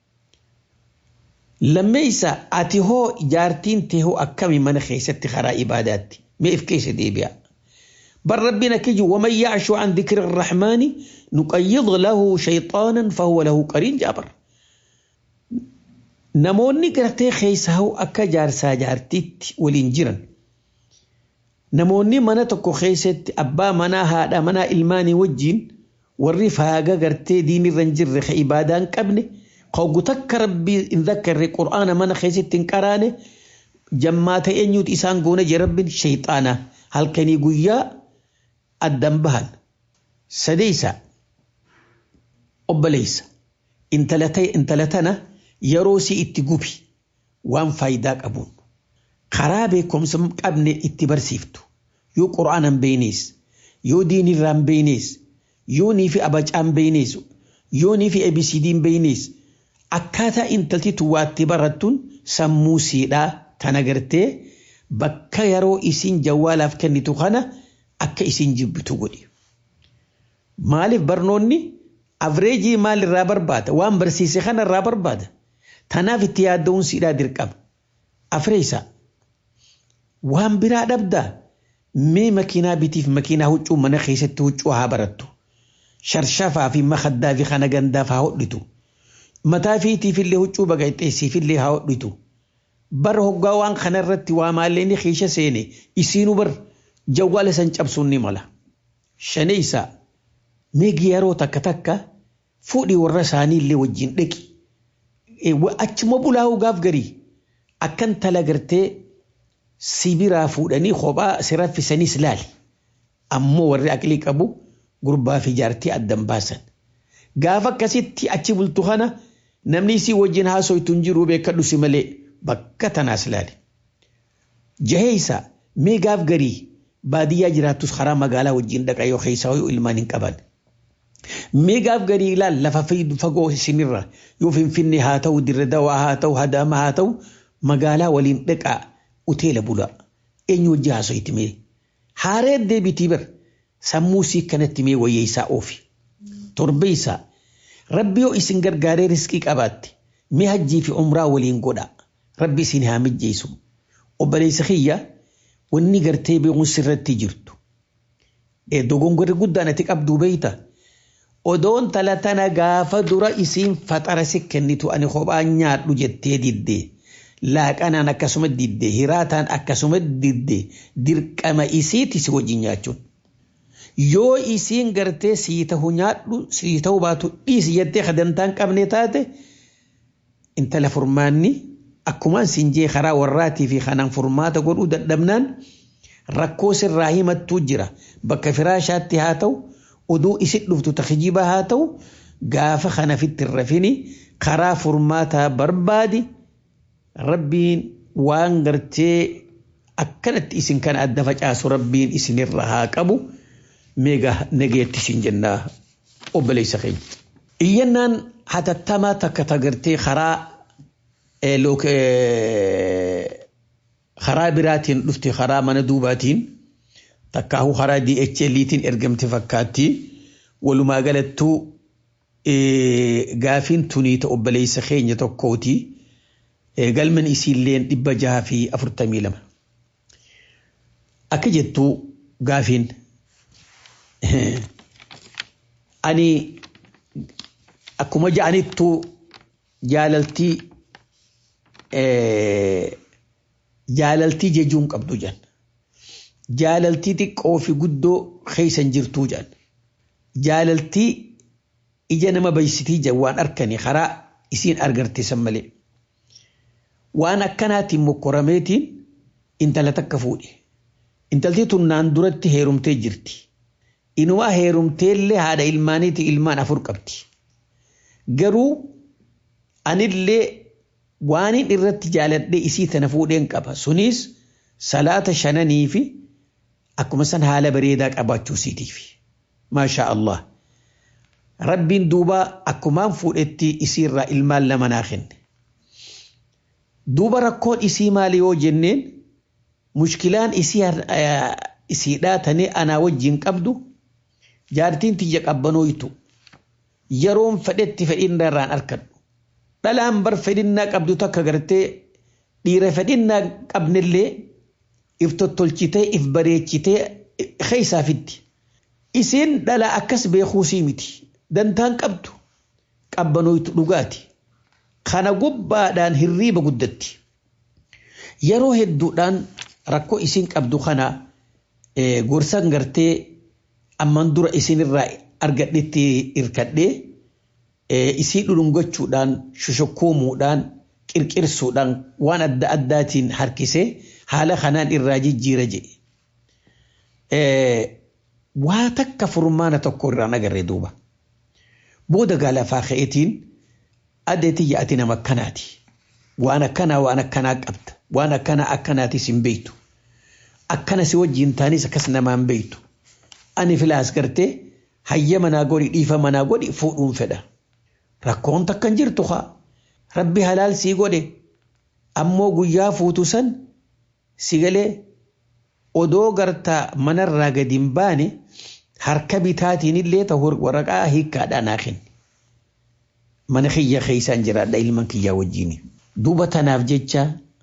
Lammeessa ati hoo jaartiin tee hoo akkami mana keessatti karaa ibaadaatti mee if keessa deebi'a. بل ربنا كيجي ومن يعش عن ذكر الرحمن نقيض له شيطانا فهو له قرين جابر نموني قرتي خيسه أكا جارسا جارتيت ولينجرا نموني منا تكو خيست أبا منا هذا منا إلماني وجين والريف هاقا قرتي ديني رنجر خي إبادان كبني قوغو تك ربي إن ذكر القرآن منا خيست تنكراني جمات أنيوت إسان قونا جرب شيطانا هل كان يقول addan bahan sadeeysa obboleeysa intala tana yeroo si itti gubi waan faayidaa qabuun karaa beekumsa qabne itti barsiiftu yoo qura'aanan beeynees yoo diinirraan beeynees yoo nii fi abacaan beeynees yoo nii fi abisidiin beeynees akkaataa intalti tuwaatti barattuun sammuu siidhaa tana gartee bakka yeroo isin jawwaalaaf kennitu kana akka isin jibbitu godhi. Maaliif barnoonni avreejii maalirraa barbaada waan barsiise kanarraa barbaada. Tanaaf itti yaadda'uun siidhaa dirqama. Afreessa waan biraa dhabdaa mee makiinaa bitiif makiinaa huccuu mana keessatti huccuu haa barattu. Sharshafaa fi makaddaa fi kana gandaaf haa hodhitu. Mataa fiitiif illee huccuu baqaxxeessiif illee haa hodhitu. Bara hoggaa waan kanarratti waa maalleen keessa seene isiinu bar jawwaala san cabsuun ni mala. Shaneessa meegi yeroo takka takka fuudhii warra isaanii illee wajjin dhaqi. Achuma bulaa'uu gaaf garii akkan tala gartee sibiraa fuudhanii kophaa si raffisanis laali. Ammoo warri aqlii qabu gurbaa fi jaartii addan baasan. Gaafa akkasitti achi bultu kana namni isii wajjin haasoytu hin jiru beekadhu si malee bakka tanaas laali. Jaheessa mee gaaf garii baadiyyaa jiraattus karaa magaalaa wajjin dhaqa yoo keessaa yoo ilmaan hin qaban. Mee gaaf garii ilaal lafa fagoo isinirra yoo finfinnee haa ta'u dirre dawaa haa ta'u hadaama haa ta'u magaalaa waliin dhaqaa uteela bula. Eenyu wajji haasoyti mee? Haaree deebitii bar sammuu sii kanatti mee wayyeessaa oofi. Torbe isaa rabbi yoo isin gargaaree riskii qabaatte mee hajjii fi umraa waliin godha. Rabbi isin haa mijjeessu. Obboleessa kiyya wanni gartee beekuun sirratti jirtu. Dogongorri guddaan ati qabduu beeyta. Odoon tala tana gaafa dura isiin faxara si kennitu ani kophaa nyaadhu jettee diddee. Laaqanaan akkasuma diddee hiraataan akkasuma diddee dirqama isiiti si wajjin nyaachuun. Yoo isiin gartee sii ta'u nyaadhu sii ta'u baatu dhiisi jettee kadantaan qabne taate intala furmaanni akkumaan siin jee karaa warraatii fi kanaan furmaata godhuu dadhabnaan rakkoo sirraa himattuu jira bakka firaashaatti haa ta'u oduu isin dhuftu takjiba haa ta'u gaafa kana fitti rafini karaa furmaataa barbaadi rabbiin waan gartee akkanatti isin kana adda facaasu rabbiin isinirra haa qabu meega nageetti isin jennaa obboleessa keenya. Iyyannaan hatattamaa takka tagartee karaa karaa biraatiin dhufte karaa mana duubaatiin takkaahu karaa DHL'tiin ergamte fakkaatti walumaa galattuu gaafiin tunii ta obboleessa keenya tokkooti galman isiilleen dhibba jaha fi afurtamii lama. Akka jettuu gaafiin ani akkuma ja'anittuu jaalaltii jaalaltii jechuun qabdu jan jaalaltii xiqqoo fi guddoo keeysan jirtuu jan jaalaltii ija nama baysitii jan waan arkanii karaa isiin argarteessan malee waan akkanaatiin mokkorameetiin intala takka fuudhe intaltii tunnaan duratti heerumtee jirti inumaa heerumteellee haadha ilmaaniiti ilmaan afur qabdi garuu anillee waanin irratti jaaladhee isii tana fuudheen qaba sunis salaata shananii fi akkuma san haala bareedaa qabaachuu isiitiif maashaa Allah rabbiin duuba akkumaan fuudhetti isiirraa ilmaan lama naa kenne duuba rakkoon isii maali yoo jenneen mushkilaan isiidhaa tanee anaa wajjin qabdu jaartiin tiyya qabbanooytu yeroon fedhetti fedhinna irraan arkadhu dhalaan bar fedhinnaa qabdu takka gartee dhiira fedhinnaa qabnellee if tottolchitee if bareechitee keeysaa fiddi. Isiin dhala akkas beekuusii miti dantaan qabdu qabbanooytu dhugaati. Kana gubbaadhaan hirriiba guddatti. Yeroo hedduudhaan rakkoo isiin qabdu kana gorsan gartee amman dura isinirraa argadhetti irkadhee isii dhudhungachuudhaan shoshokoomuudhaan qirqirsuudhaan waan adda addaatiin harkisee haala kanaan irraa jijjiira jedhe. Waa takka furmaana tokko irraan agarree duuba. Booda gaalafaa ka'eetiin adeetii yaa'ati nama akkanaati. Waan akkanaa waan akkanaa qabda. Waan akkanaa akkanaatis hin beektu. Akkana si wajjin taanis akkas namaan beektu. Ani filaas gartee hayya manaa godhi dhiifa manaa godhi fuudhuun fedha. Rakkoon takkan jirtu haa. Rabbi halaal sii godhe ammoo guyyaa fuutu san si galee odoo gartaa manarraa gadi hin baane harka bitaatiin illee ta'u waraqaa hiikkaadhaa naa kenni. Mana kiyya keessaan jiraadha ilman kiyyaa wajjin. Duuba tanaaf jecha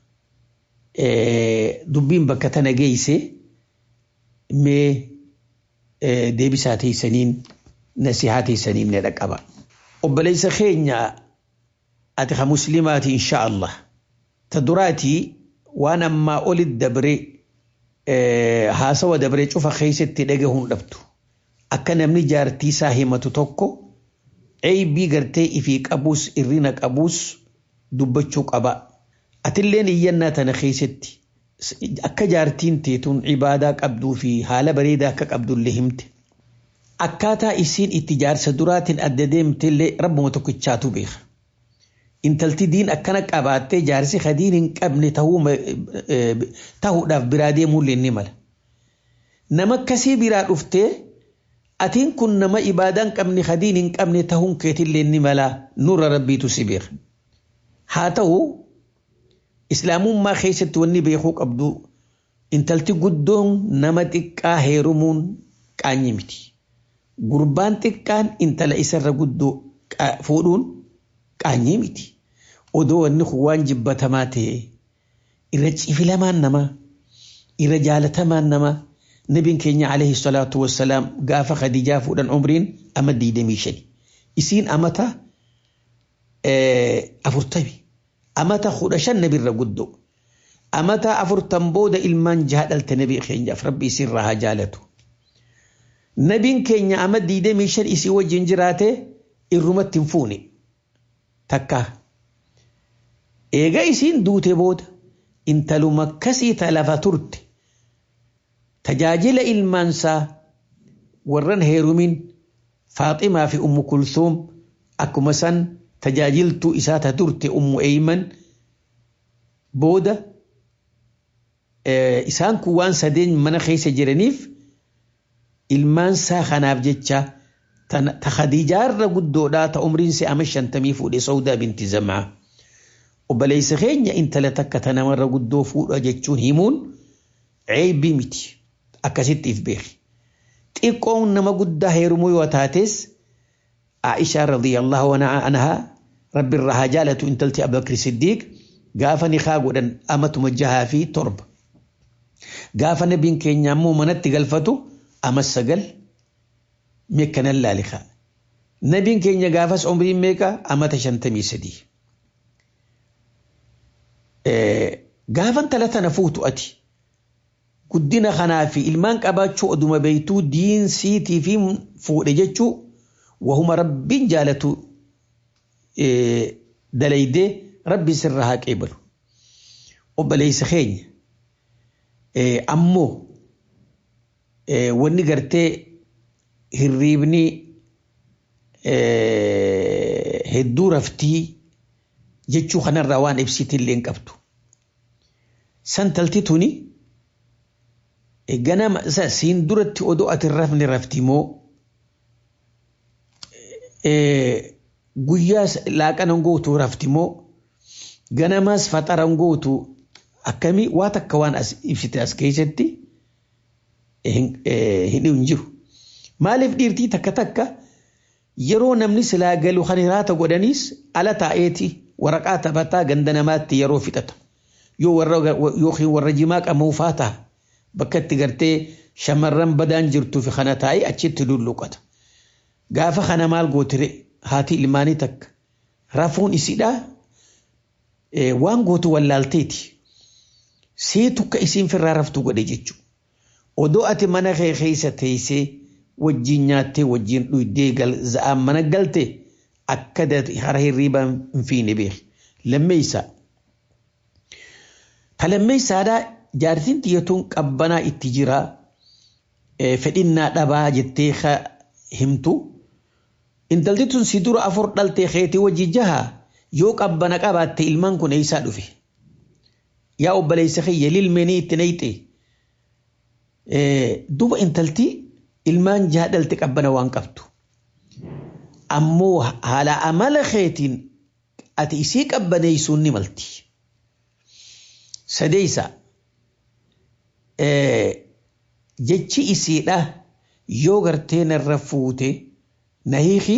dubbiin bakka tana geesse mee deebisaa teessaniin nasihaa teessaniin ni dhaqqaba. Obboleessa keenya ati ha muslimaati insha Allah. Ta duraatii waan ammaa olit dabre haasawa dabre cufa keessatti dhagahuun dhabdu. Akka namni jaartii isaa himatu tokko eeybii gartee ifii qabuus irrina qabuus dubbachuu qaba. Atilleen iyyannaa tana keessatti akka jaartiin teetuun ibaadaa qabduu fi haala bareedaa akka qabdullee himte. Akkaataa isiin itti jaarsa duraatiin adda deemtellee rabbuma tokkichaatu beeka. Intalti diin akkana qabaattee jaarsi hadiin hin qabne ta'uudhaaf biraa deemuullee ni mala. Nama akkasii biraa dhuftee atiin kun nama ibaadaa hin qabne hadiin hin qabne ta'uun keetillee ni mala nurra rabbiitu si beeka. Haa ta'u islaamummaa keessatti wanni beekuu qabdu intalti guddoon nama xiqqaa heerumuun qaanyi miti. Gurbaan xiqqaan intala isarra guddoo fuudhuun qaanyii miti. Odoo wanni kun waan jibbatamaa ta'e irra cifilamaan namaa irra jaalatamaan namaa nabiin keenya alayhi salaatu wassalaam gaafa khadijaa fuudhan umriin ama diidamii shani. Isiin amata afurtami. Amata kudha shan nabirra guddoo. Amata afurtan booda ilmaan jaha dhalte nabii keenyaaf rabbi isirraa haa jaalatu. Nabiin keenya ama diidamii shan isii wajjin jiraate irrumatti hin fuune. Takka. Eega isiin duute booda intaluma akkasii talafa turte. Tajaajila ilmaansaa warran heerumin Faaximaa fi Ummu Kulsuum akkuma san tajaajiltuu isaa ta turte Ummu Eeyman booda isaan kun waan sadeen mana keessa jiraniif ilmaansaa kanaaf jecha ta Khadiijaarra guddoodhaa ta umriinsi ama shantamii fuudhe Sawdaa binti Zamaa. Obboleessa keenya intala takka ta namarra guddoo fuudha jechuun himuun ceebii miti. Akkasitti if beeki. Xiqqoon nama guddaa heerumuu yoo taates Aishaa radiyallahu anhaa rabbi irraa haa jaalatu intalti Abubakar Siddiiq gaafa nikaa godhan amatuma jahaa fi torba. Gaafa nabiin keenya ammoo manatti galfatu ama sagal meekkanan laalikaa. Nabiin keenya gaafas umriin meeqa amata shantamii sadii. Gaafan tala tana fuutu ati guddina kanaa fi ilmaan qabaachuu oduma beeytuu diinsiitii fi fuudhe jechuu wahuma rabbiin jaalatu dalaydee rabbi sirra haa qeebalu. Obboleessa keenya ammoo wanni gartee hirriibni hedduu raftii jechuu kanarraa waan ibsitillee hin qabdu. Santalti tuni ganama siin duratti odoo ati rafne rafti moo guyyaa laaqanan gootu rafti moo ganamaas faxaran gootu akkamii waa takka waan as ibsite as keessatti hin jiru. Maaliif dhiirtii takka takka yeroo namni silaa galu kan hiraata godhaniis ala taa'eeti waraqaa taphataa ganda namaatti yeroo fixata. Yoo warra yookiin warra jimaa qamuufaa ta'a. Bakka itti gartee shamarran badaan jirtuu fi kana taa'ee achitti lulluqata. Gaafa kana maal gootire haati ilmaanii takka rafuun isidhaa waan gootu wallaalteeti. Seetu isiin firraa raftu godhe jechuudha. Odoo ati mana kee keessa teessee wajjin nyaattee wajjin dhuydee za'aan mana galte akka hara hirriibaa hin fiine beeki. Lammeessaa. Ta lammeessaadhaa jaartiin xiyyatuun qabbanaa itti jira fedhinnaa dhabaa jettee himtu. Intalti tun si dura afur dhaltee keetii wajji jaha yoo qabbana qabaatte ilmaan kun eessaa dhufe. Yaa obboleessa kiyya lilmeenii itti nayxe. Duba intalti ilmaan jaha dhalte qabbana waan qabdu. Ammoo haala amala keetiin ati isii qabbaneessuun ni malti. Sadeessa jechi isiidha yoo gartee narra fuute na hiiki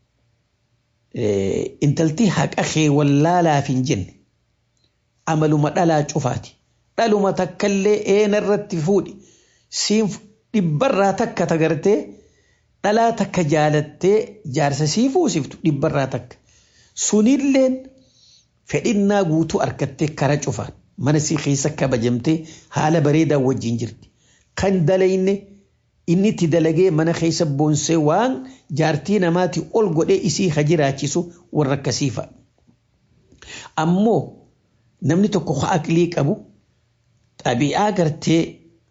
intalti haqa kee wallaalaaf hin jenne amaluma dhalaa cufaati dhaluma takkallee eena irratti fuudhi siin dhibbarraa takka tagartee dhalaa takka jaalattee jaarsa sii fuusiftu dhibbarraa takka sunilleen fedhinnaa guutuu argattee kara cufaan mana sii keessa kabajamtee haala bareedaa wajjin jirti kan dalayne inni itti dalagee mana keessa boonsee waan jaartii namaati ol godhee isii ha jiraachisu warra akkasii fa'a. Ammoo namni tokko ha aqlii qabu xabi'aa gartee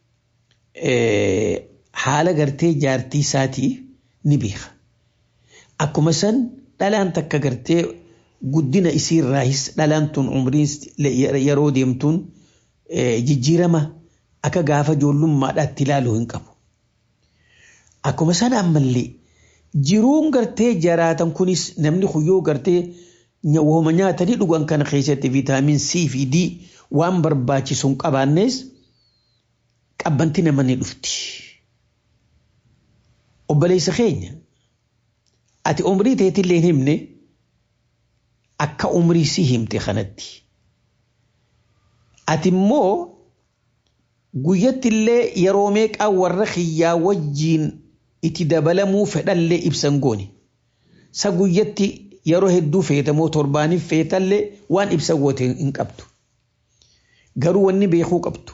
haala gartee jaartii isaatii ni beeka. Akkuma san dhalaan takka gartee guddina isiirraayis dhalaan tun umriin yeroo deemtuun jijjiirama akka gaafa ijoollummaadhaatti ilaaluu hin qabu. Akkuma sana ammallee jiruun gartee jaraatan kunis namni kuyyoo gartee wooma nyaatanii dhugan kana keessatti viitaamin C fi D waan barbaachisu hin qabaannes qabbanti nama ni dhufti. Obboleessa keenya ati umrii teetillee himne akka umrii si himte kanatti. Ati immoo guyyattillee yeroo meeqaa warra kiyyaa wajjiin itti dabalamuu fedhallee ibsan goone. Sa guyyatti yeroo hedduu feetamoo torbaaniif feetallee waan ibsa goote hin qabdu. Garuu wanni beekuu qabdu.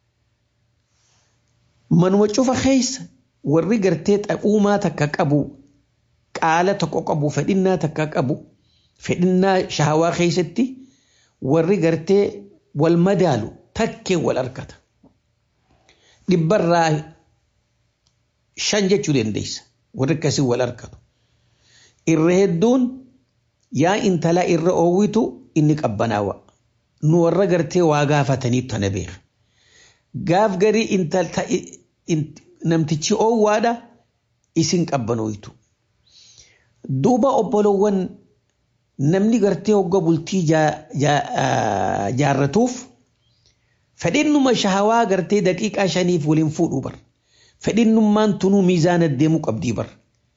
Manuma cufa keessa warri gartee xaphuumaa takka qabu qaala tokko qabu fedhinnaa takka qabu fedhinnaa shahawaa keessatti warri gartee wal madaalu takkee wal argata. Dhibbarraa shan jechuu dandeessa warri akkasii wal argatu. Irra hedduun yaa intalaa irra oowwitu inni qabbanaawa. Nu warra gartee waa gaafatanii tana beeka. Gaaf garii namtichi oowwaadha isin qabbanooytu. Duuba obbolowwan namni gartee hogga bultii jaarratuuf fedhinnuma shahawaa gartee daqiiqaa shaniif waliin fuudhuu bar. Fedhinnummaan tunuu miizaana deemuu qabdii bar.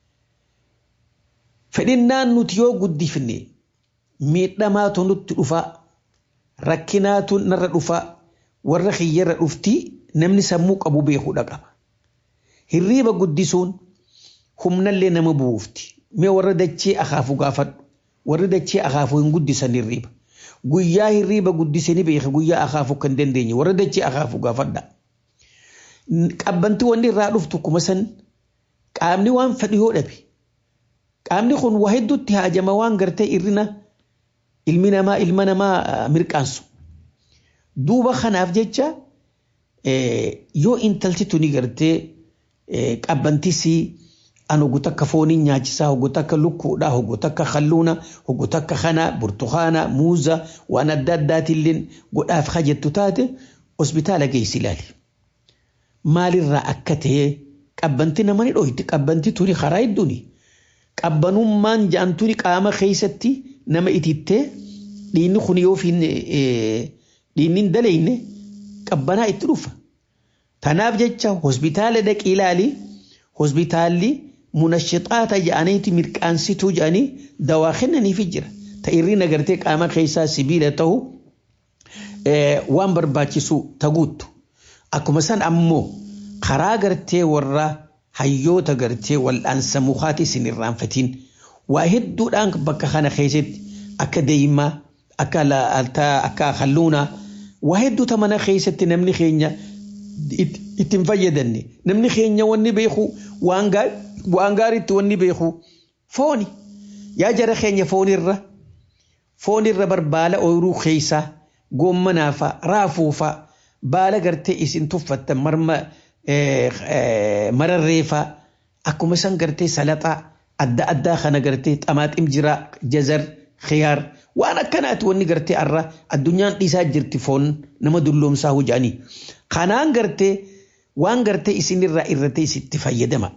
Fedhinnaan nuti yoo guddifne miidhamaatu nutti dhufaa rakkinaatu narra dhufaa warra kiyyarra dhuftii namni sammuu qabu beekuudha qaba. Hirriiba guddisuun humnallee nama buufti. Mee warra dachee akaafu gaafadhu. Warri dachee akaafu hin guddisan hirriiba. Guyyaa hirriiba guddisanii beeka guyyaa akaafu kan dandeenye warra dachee akaafu gaafadha. Qabbanti wanni irraa dhuftu kuma san qaamni waan fedhu yoo dhabe. Qaamni kun waa hedduutti haajama waan gartee irrina ilmi namaa ilma namaa mirqaansu. Duuba kanaaf jecha yoo intalti tuni gartee qabbantisii an hoggu takka fooniin nyaachisaa hoggu takka lukkuudha hoggu takka kalluuna hoggu takka kana burtukaana muuza waan adda addaatillee godhaaf hajjettu taate hospitaala geessi ilaali. Maalirraa akka ta'e qabbanti nama ni dhoyti qabbanti tuni karaa hedduuni. Qabbanummaan ja'an tuni qaama keessatti nama itittee dhiinni kun yoo dhiinni hin dalayne qabbanaa itti dhufa. Tanaaf jecha hospitaala dhaqii ilaali hospitaalli munashixaata jedhaniiti mirqaansituu jedhanii dawaa kennaniif jira. Ta'irri nagartee qaama keessaa sibiila ta'u waan barbaachisu taguuttu. Akkuma san ammoo karaa gartee warra hayyoota gartee wal'aansa mukaati isin irraanfatiin waa hedduudhaan bakka kana keessatti akka deemaa akka akka kalluunaa waa hedduuta mana keessatti namni keenya ittiin fayyadamne namni keenya wanni beeku waan gaariitti wanni beeku fooni yaa jara keenya foonirra foonirra barbaala ooyiruu keessaa goommanaafa raafuufa baala gartee isin tuffattan marma mararreefa akkuma san gartee salaxaa adda addaa kana gartee xamaaxim jira jazar khiyaar waan akkanaati wanni gartee arra addunyaan dhiisaa jirti foon nama dulloomsaa hojanii kanaan gartee waan gartee isinirraa irratti isitti fayyadama.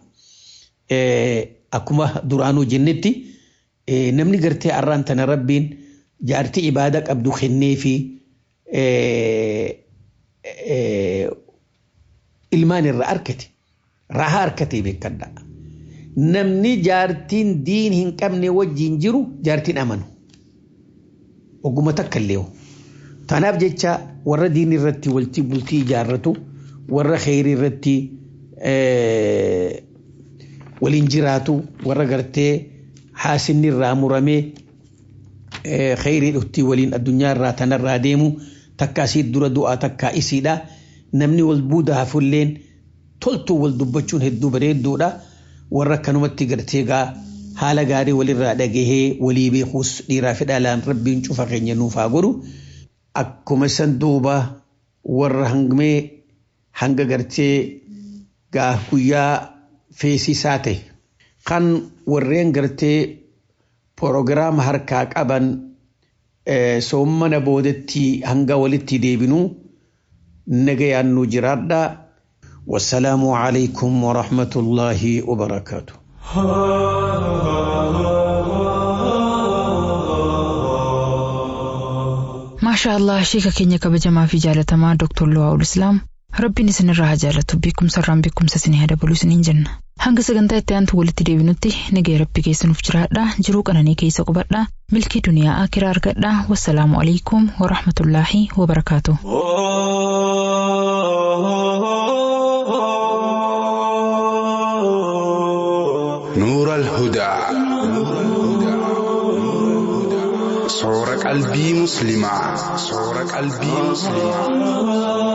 Akkuma duraanuu jennetti namni gartee arraan tana rabbiin jaartii ibaada qabdu kennee fi ilmaan irraa argate. rahaa harkatee beekadha. Namni jaartiin diin hin qabne wajjin jiru jaartiin amanu. Oguma takka illee Tanaaf jecha warra diin irratti waltii bultii ijaarratu warra kheyrii irratti waliin jiraatu warra gartee haasinni irraa muramee kheyrii dhuftii waliin addunyaa irraa tanarraa deemu takka asii dura du'aa takka isiidha. Namni wal buuda hafulleen toltuu wal dubbachuun hedduu bareedduudha. Warra akkanumatti gartee gaa haala gaarii walirraa dhagahee walii beekuus dhiiraa fi dhalaan rabbiin cufa keenya nuuf haa godhu. Akkuma san duuba warra hangmee hanga gartee gaa guyyaa feesisaa ta'e kan warreen gartee proogiraama harkaa qaban soommana boodatti hanga walitti deebinuu nagayaan nu jiraadha. والسلام عليكم ورحمة الله وبركاته maashaa allah sheeka keenya kabajamaa fi jaalatamaa dooktor Luwaa'ul Islaam rabbiin isinirraa haa jaalatu beekumsarraan beekumsa isinii haa dabalu isiniin jenna hanga sagantaa itti aantu walitti deebinutti nagaya rabbi keessanuuf jiraadha jiruu qananii keessa qubadha milkii duniyaa akiraa argadha wassalaamu alaikum warahmatullaahi wabarakaatu. نور الهدى صور قلبي مسلمة صور قلبي مسلمة